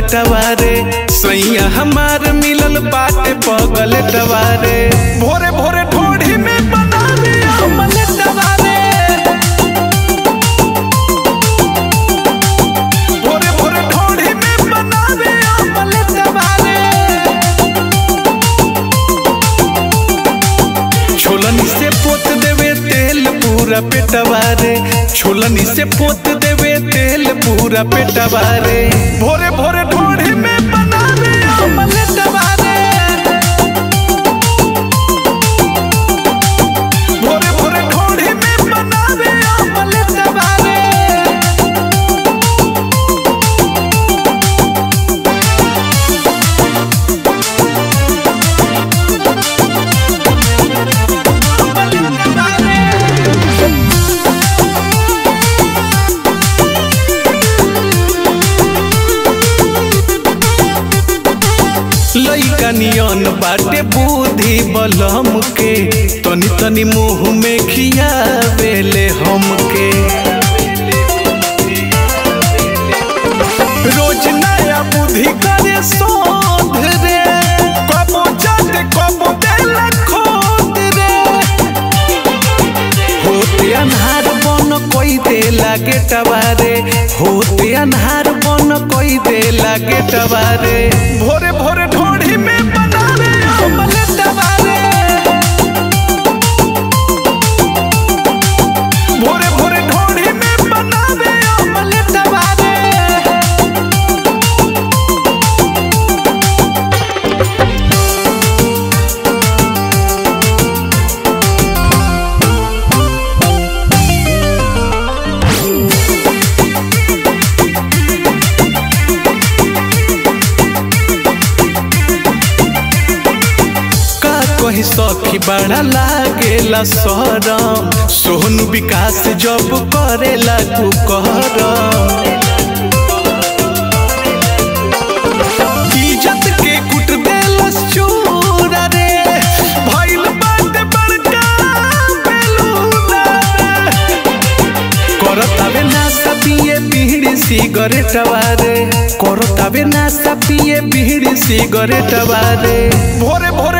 टवारे सैया हमार मिलल बाटे पगल टवारे भोरे भोरे ढोढ़ी में बनावे अमल टवारे भोरे भोरे ढोढ़ी में बनावे अमल टवारे छोलनी से पोत देवे तेल पूरा पेटवारे छोलनी से पोत देवे तेल पूरा पेटवारे भोरे भोरे ढोढ़ी में बनावे अमलेट वारे भोरे भोरे ढोढ़ी में बनावे अमलेट वारे लइका नियन बाटे बुद्धि बलम के तनी तनी मुंह में खियावेले हमके रोज नया बुद्धि करे शोध रे कबो जद कबो देला खोद रे होते अन्हार बन कोई दे लागे टवारे होते अन्हार बन कोई दे लागे टवारे भोरे भोरे ढोढ़ी में बनावे अमले टवारे भोरे भोरे ढोढ़ी में बनावे अमले टवारे का कही सखी बड़ा लागेला सरम सोहन विकास जब करेला तू करम इज्जत के कुट देलस चूर रे भइल बाटे बड़का बेलूना रे करतावे नास्ता पिए बीड़ी सिगरेट वारे करतावे नास्ता पिए बीड़ी सिगरेट वारे भोरे भोरे